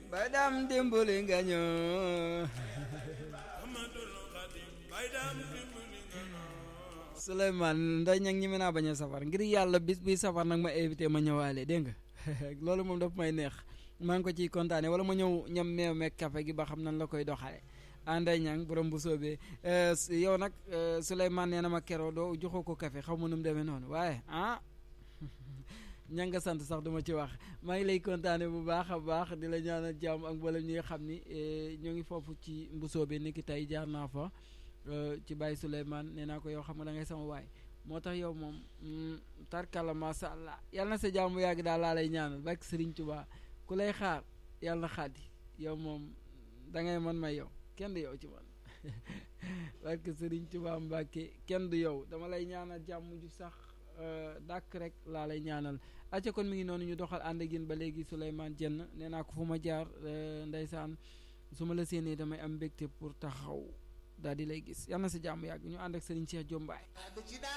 bay daam dimbali nga ñoo Souleymane nday ñag ñi mën naa bañ a safar ngir yàlla bis bi safar nag ma invité ma ñëwaale dégg nga loolu moom daf may neex maa ngi ko ciy kontaane wala ma ñëw ñam meew meeg café gi ba xam nan la koy doxale anday ñang borom bu soobee yow nag Souleymane nee na ma keroo doo joxoo ko café xaw ma nu mu demee noonu waaye ah ña nga sant sax duma ci wax maa ngi lay kontaane bu baax a baax di la ñaanal jàmm ak mboolem ñi nga xam ni ñoo ngi foofu ci mbusoo bi ni ki tey jaar naa fa ci Baye Souleymane nee naa ko yow xam nga da ngay sama waay moo tax yow moom tarkala masha Allah yàlla na sa jàmm yàgg daal laa lay ñaanal barke Serigne Touba ku lay xaar yàlla na xaati yow moom da ngay man may yow kenn du yow ci man barke Serigne Touba Mbacke kenn du yow dama lay ñaanal jàmm ju sax dàkk rek laa lay ñaanal acca kon mi ngi noonu ñu doxal ànd ak yéen ba léegi Souleymane Dieng nee naa ko fu ma jaar ndeysaan su ma la séenee damay am mbégte pour taxaw daal di lay gis yal na sa jàmm yàgg ñu ànd ak Serigne Cheikh Diombaay